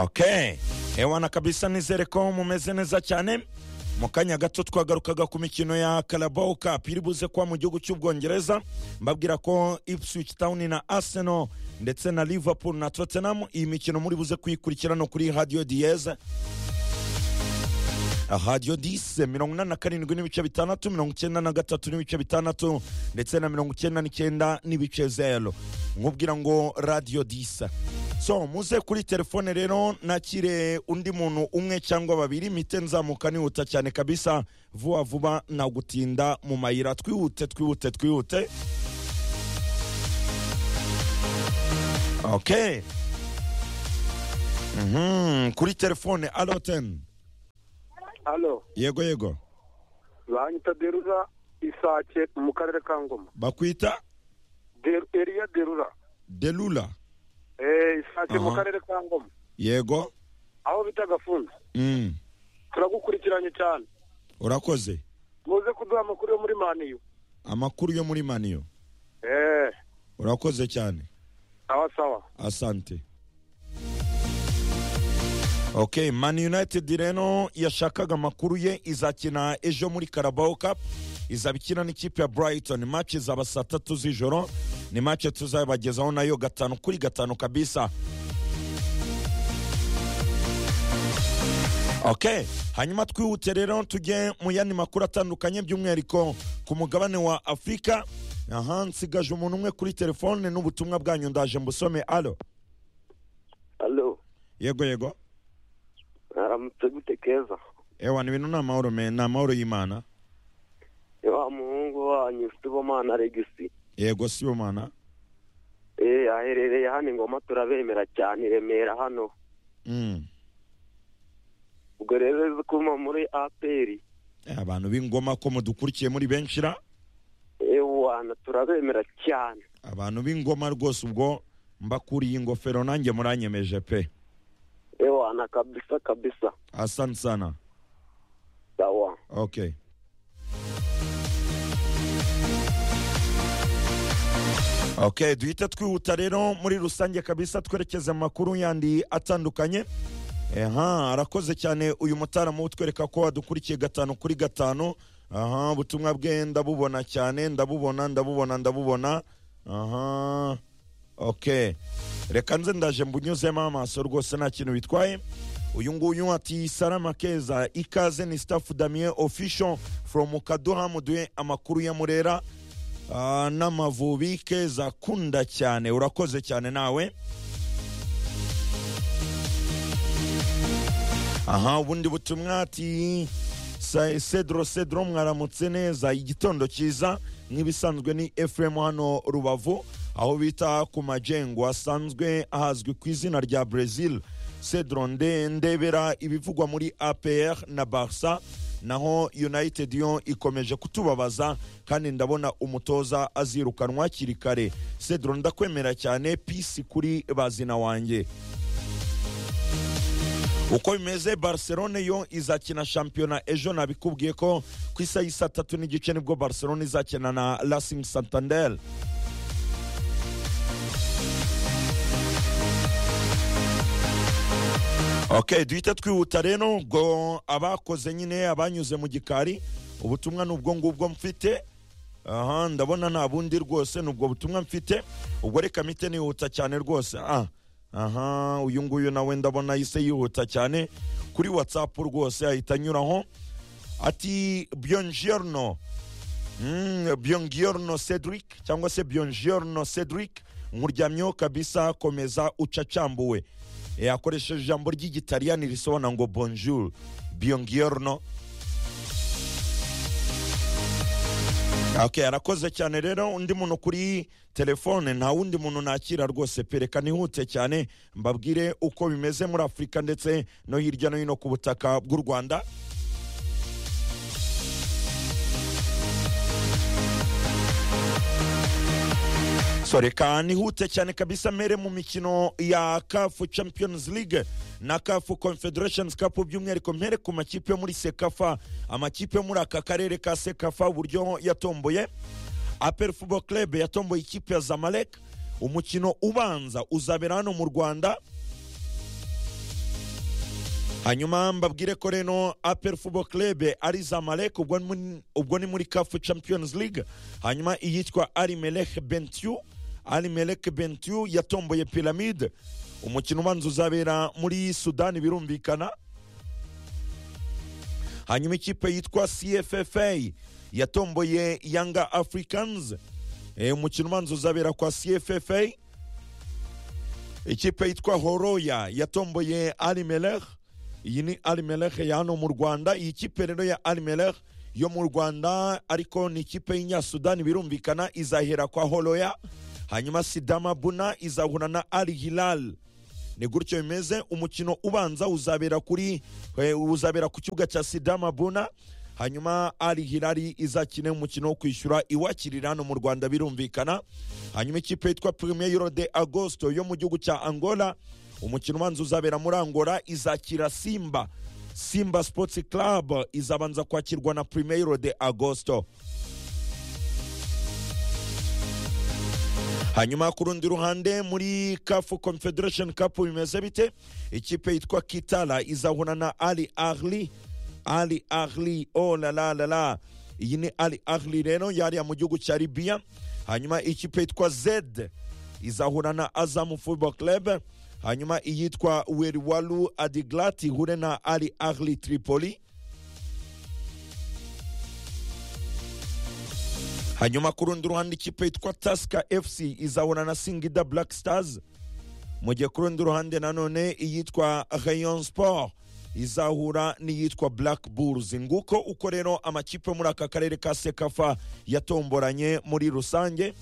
ok ewana kabisa nizere ko mumeze neza cyane mu kanya gato twagarukaga ku mikino ya Carabao Cup iri buze kuba mu gihugu cy'ubwongereza mbabwira ko Ipswich Town na Arsenal ndetse na Liverpool na Tottenham iyi mikino muri buze kuyikurikirana kuri Radio Diez radio 10 mirongo inani na karindwi n'ibice bitandatu mirongo icyenda na gatatu n'ibice bitandatu ndetse na mirongo icyenda n'icyenda n'ibice zero nkubwira ngo radio 10 so muze kuri telefone rero nakire undi muntu umwe cyangwa babiri mite nzamuka nihuta cyane kabisa vuba vuba na gutinda mu mayira twihute twihute twihute okay Mhm, kuri telefone alo teni hano yego yego banyita derura isake mu karere ka ngoma bakwita Der- eriya derura delula Eh, isake mu Aha. karere ka ngoma yego aho bita gafunza Mm, turagukurikiranye cyane urakoze muze kuduha amakuru yo muri maniyu amakuru yo muri maniyo Eh, urakoze cyane sawa sawa asante ok man united rero yashakaga amakuru ye izakina ejo muri carabao cup izaba ikina n'ikipe ya brighton match izaba saa tatu z'ijoro ni match tuzabagezaho nayo gatanu kuri gatanu kabisa ok hanyuma twihute rero tujye mu yandi makuru atandukanye by'umwihariko ku mugabane wa afurika aha nsigaje umuntu umwe kuri telefone n'ubutumwa bwanyu ndaje mbusome alo Halo, yego yego aramutse gute keza ewa ni ibintu ni amahoro me ni amahoro y'imana ni wa muhungu wanyu Sibomana Regisi yego si yo mana eh aherereye hano ingoma turabemera cyane i Remera hano Mm. ubwo rero uzi ko mpa muri APR Eh, abantu b'ingoma ko mudukurikiye muri benshi ra ewana turabemera cyane abantu b'ingoma rwose ubwo mbakuriye ingofero nanjye muranyemeje pe ewana kabisa kabisa asante sana sawa ok ok duhita twihuta rero muri rusange kabisa twerekeze mu makuru yandi atandukanye aha arakoze cyane uyu mutaramu utwereka ko adukurikiye gatanu kuri gatanu aha ubutumwa bwe ndabubona cyane ndabubona ndabubona ndabubona aha ok reka nze ndaje mbunyuzemo amaso rwose nta kintu bitwaye uyu nguyu ati salama keza ikaze ni staff damien official from kaduha muduhe amakuru ya murera Ah, n'amavubi keza kunda cyane urakoze cyane nawe aha ubundi butumwa ati "Sa- cedro cedro mwaramutse neza igitondo cyiza nk'ibisanzwe ni fm hano rubavu aho bita ku majengo asanzwe ahazwi ku izina rya brazil cedro nde ndebera ibivugwa muri apr na barsa naho united yo ikomeje kutubabaza kandi ndabona umutoza azirukanwa hakiri kare cedro ndakwemera cyane pisi kuri bazina wanjye uko bimeze barcelone yo izakina shampiyona ejo nabikubwiye ko ku isaha y'i saa tatu n'igice nibwo barcelone izakina na racing santander ok duhite twihuta rero ubwo abakoze nyine abanyuze mu gikari ubutumwa ni ubwo ngubwo mfite aha ndabona nta bundi rwose ni ubwo butumwa mfite ubwo reka mite nihuta cyane rwose ah aha uyu nguyu nawe ndabona yise yihuta cyane kuri whatsapp rwose ahita anyuraho ati byonjiyerno Mm, byongiyorno cedric cyangwa se byongiyorno cedric nkuryamyeho kabisa komeza ucacambuwe E, akoresheje ijambo ry'igitaliyani risobanura ngo bonjour byongiyorno ok arakoze cyane rero undi muntu kuri telefone nta wundi muntu nakira rwose pereka nihute cyane mbabwire uko bimeze muri afurika ndetse no hirya no hino ku butaka bw'u rwanda so reka nihute cyane kabisa mere mu mikino ya kafu champions league na kafu confederations cup by'umwihariko mpere ku makipe yo muri sekafa amakipe yo muri aka karere ka sekafa uburyo yatomboye apel football club yatomboye ikipe ya zamalek umukino ubanza uzabera hano mu rwanda hanyuma mbabwire ko reno apel football club ari zamalek ubwo ni muri- ubwo ni muri caf champions league hanyuma iyitwa ari melek bentiu ari melek bentiu yatomboye piramide umukino ubanza uzabera muri sudani birumvikana hanyuma ikipe yitwa cffa yatomboye yanga africans Eh, umukino ubanza uzabera kwa cffa ikipe yitwa horoya yatomboye arimelech iyi ni arimelech ya hano mu rwanda iyi kipe rero ya arimelech yo mu rwanda ariko ni ikipe y'inyasudani birumvikana izahera kwa horoya hanyuma sidama buna izahura na ari hilal ni gutyo bimeze umukino ubanza uzabera kuri eh, uzabera ku kibuga cya sidama buna hanyuma ari hirari izakine umukino wo kwishyura iwakirira hano mu rwanda birumvikana hanyuma ikipe yitwa premier de agosto yo mu gihugu cya angola umukino ubanza uzabera muri angola izakira simba simba sports club izabanza kwakirwa na premier de agosto hanyuma ku rundi ruhande muri kafu confederation cup bimeze bite ikipe yitwa kitala izahura na ali ahli ali ahli oh la la la la iyi ni ali ahli rero yariya mu gihugu cya libiya hanyuma ikipe yitwa zed izahura na azamu football club hanyuma iyitwa weriwalu adiglat ihure na ali ahli tripoli hanyuma ku rundi ruhande ikipe yitwa tasika fc izahura na singida black stars mu gihe ku rundi ruhande nanone iyitwa rayon sport izahura n'iyitwa black bulls nguko uko rero amakipe muri aka karere ka sekafa yatomboranye muri rusange